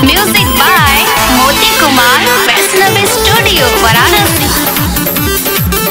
Music by Moti Kumar, Vaishnavi Studio, Varanasi.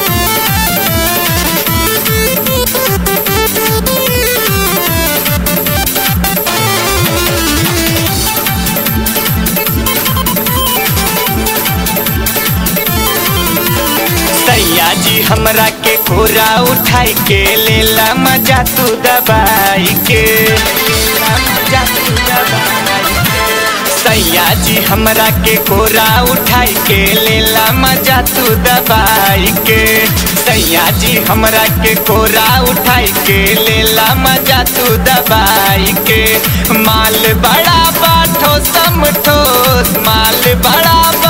सैया जी हमरा के कोरा उठाई के लेला मजा तू दबाई के लेला मजा तू दबाई के। सैया जी हमरा के कोरा उठाई के लेला मजा तू दबाई के सैया जी हमरा के कोरा उठाई के लेला मजा तू दबाई के माल बड़ा बाठो समठो माल बड़ा बा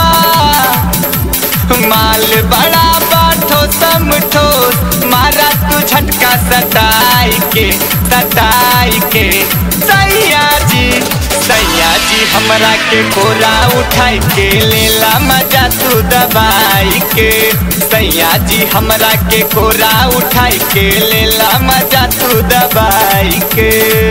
माल बड़ा बाठो समठो मारा तू झटका सटाई के सटाई के सैया जी सैया जी हमरा के कोरा उठाई के लेला मजा तू दबाई के सैया जी हमरा के कोरा उठाई के लेला मजा तू दबाई के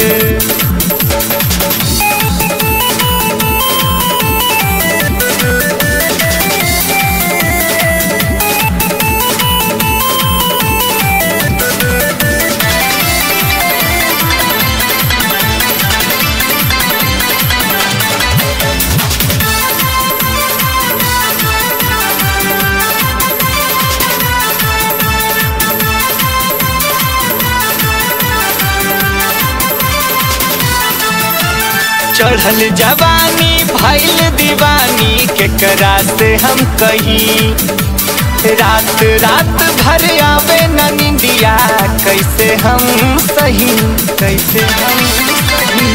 चढ़ल जवानी भैल दीवानी केकरा से हम कही रात रात भर आवे न निंदिया कैसे हम सही कैसे हम सही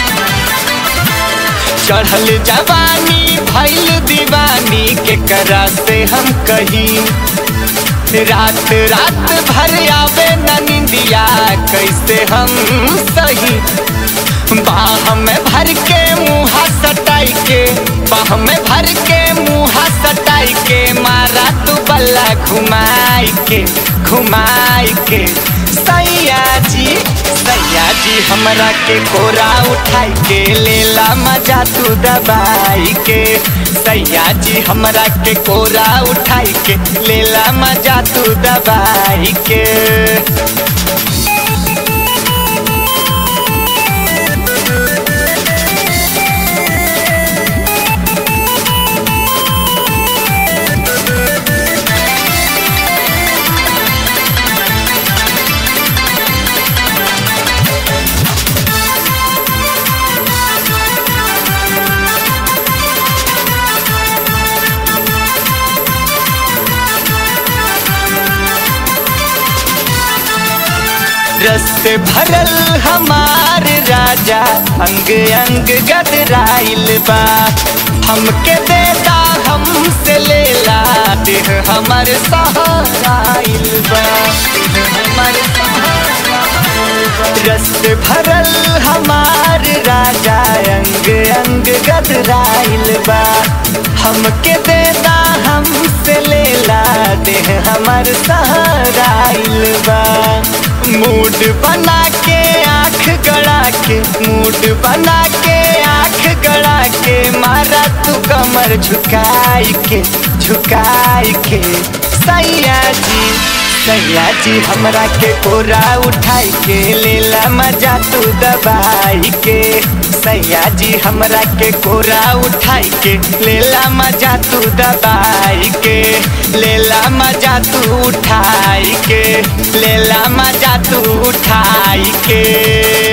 चढ़ल जवानी भैल दीवानी केकरा से हम कही रात रात भर आवे न निंदिया कैसे हम सही बाह में भर के मुँहा सटाई के बाह में भर के मुँहा सटाई के मारा तू बल्ला घुमाई के घुमाई के सैया जी सैया जी हमरा के कोरा उठाई के लेला मजा तू दबाई के सैया जी हमरा के कोरा उठाई के लेला मजा तू दबाई के रस से भरल हमार राजा अंग अंग गदराइल बा हमके देता हमसे लेला देह हमर सहाराइल बा देह हमर सहाराइल बा। रस से भरल हमार राजा अंग अंग गदराइल बा हमके देता हमसे लेला देह हमर सहाराइल बा मूड बना के आँख गड़ा के मूड बना के आँख गड़ा के मारा तू कमर झुकाई के झुकाई के सैया जी सैया जी हमरा के कोरा उठाई के लेला मजा तू दबाई के सैया जी हमरा के कोरा उठाई के लेला मजा तू दबाई के लेला मजा तू उठाई के लेला मजा तू उठाई के